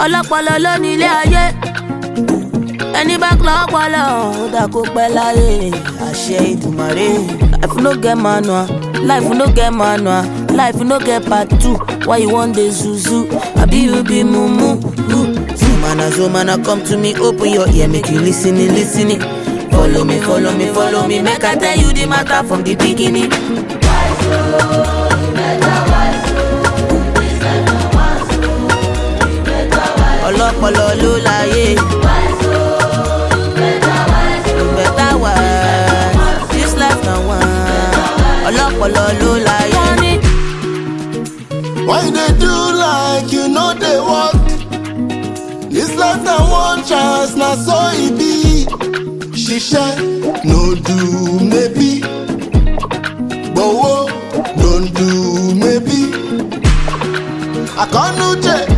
ọlọ́pọlọ ló ní ilé ayé ẹni bá kọ́ ọpọlọ ó dà kó pẹ́ láyé àṣẹ ìdùmarè. life no get manual life no get manual life no get part two why you wan dey zuzu abi you be mumu. zomana zomana come to me open your ear make you lis ten lis ten follow me follow me follow me make i tell you the matter from the beginning. ọlọ́pọlọ ló láyé. better wise this life na one ọlọ́pọlọ ló láyé. Why you dey do like you no dey work? This life na one chance, na so e be. Ṣiṣẹ́ no do maybe. Gbowó no do maybe. Àkànnú jẹ